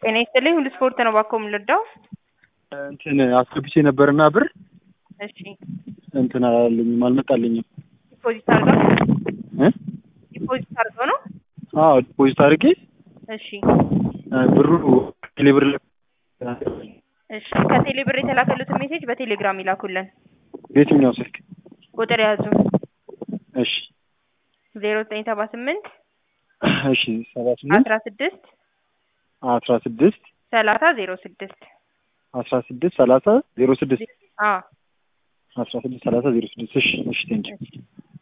ጤና ይስጥልኝ ሁሉ ስፖርት ነው ባኮ የምንረዳው። እንትን አስገብቼ ነበርና ብር እሺ እንትን አላለኝም አልመጣልኝም። ዲፖዚት አድርገው እ ዲፖዚት አድርገው ነው። አዎ ዲፖዚት አድርጌ እሺ ብሩ ቴሌብር እሺ ከቴሌ ብር የተላከሉትን ሜሴጅ በቴሌግራም ይላኩልን። በየትኛው ስልክ? ቁጥር ያዙ እሺ ዜሮ ዘጠኝ ሰባ ስምንት እሺ ሰባ ስምንት አስራ ስድስት አስራ ስድስት ሰላሳ ዜሮ ስድስት አስራ ስድስት ሰላሳ ዜሮ ስድስት አዎ አስራ ስድስት ሰላሳ ዜሮ ስድስት እሺ እሺ ቴንኪው